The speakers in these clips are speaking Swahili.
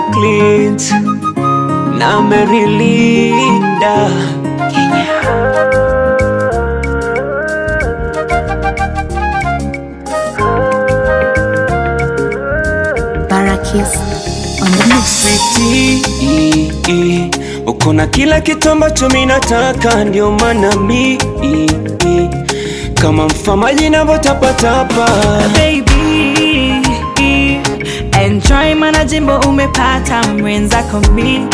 Clint na Merilinda Barakis on the mix. Sweetie, uko na kila kitu ambacho mi nataka, ndio maana mi kama mfamaji navyotapatapa baby enjoy mana jimbo umepata mwenzako mi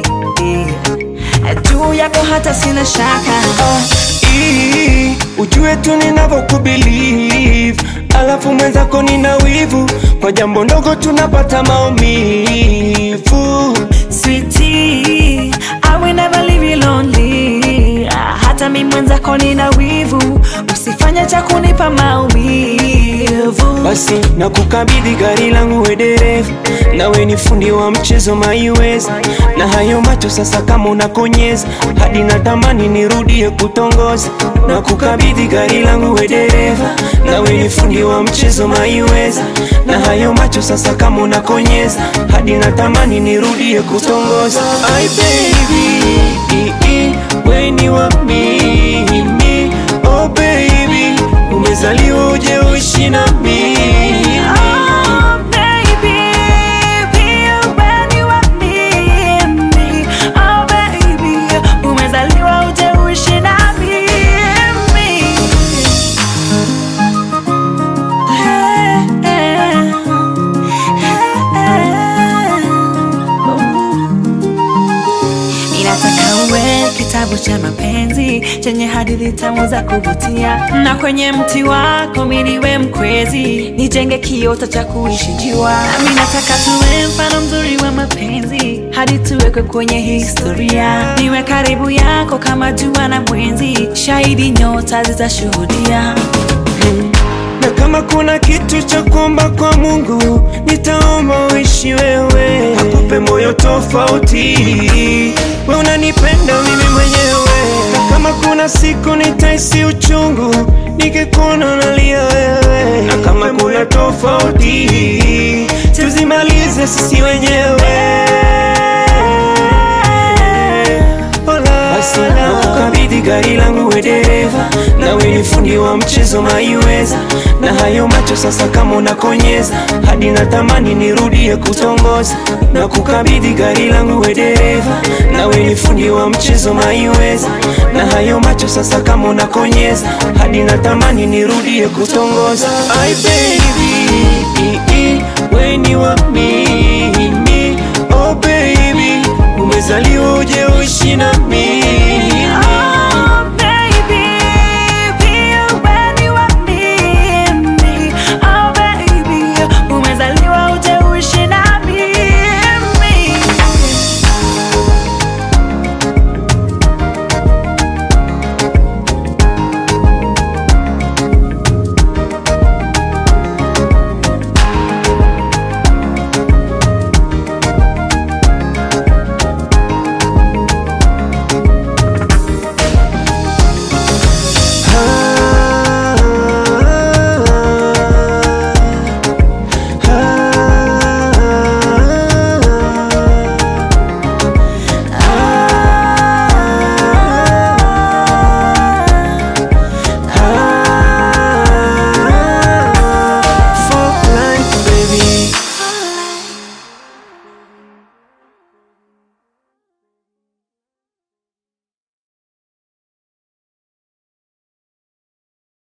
juu yako hata sina shaka Ii, ujue tu ninavyokubilieve alafu mwenzako nina wivu kwa jambo ndogo tunapata maumivu Sweetie, I will never leave you lonely. Ah, Hata mi mwenzako nina wivu, usifanye cha kunipa maumivu. basi na kukabidhi gari langu we dereva nawe ni fundi wa mchezo maiweza na hayo macho sasa kama unakonyeza hadi natamani nirudie kutongoza na kukabidhi gari langu we dereva nawe ni fundi wa mchezo maiweza na hayo macho sasa kama unakonyeza hadi natamani nirudie kutongoza Ai baby weni wa mimi oh baby umezaliwa uje uishi na mimi Oh, baby, be when you are near me. Oh, baby, umezaliwa uje uishi na mimi. Hey, hey, hey. Ninataka uwe kitabu cha mapenzi chenye hadithi tamu za kuvutia, na kwenye mti wako mi niwe mkwezi, nijenge kiota cha kuishi jua. Nami nataka tuwe mfano mzuri wa mapenzi, hadi tuwekwe kwenye historia. Niwe karibu yako kama jua na mwenzi, shahidi nyota zitashuhudia. na kama kuna kitu cha kuomba kwa Mungu nitaomba uishi wewe, akupe moyo tofauti, we unanipenda mimi mwenyewe, na kama kuna siku nitaisi uchungu nikikuona nalia wewe, na kama kuna tofauti tuzimalize sisi wenyewe. Basi nakukabidhi gari langu we dereva, nawe ni fundi wa mchezo maiweza, na hayo macho sasa kama unakonyeza, hadi natamani nirudie kutongoza. Nakukabidhi gari langu we dereva, nawe ni fundi wa mchezo maiweza, na hayo macho sasa kama unakonyeza, hadi natamani nirudie kutongoza. Ai baby, weni wa mimi, oh baby, umezaliwa uje uishi na mimi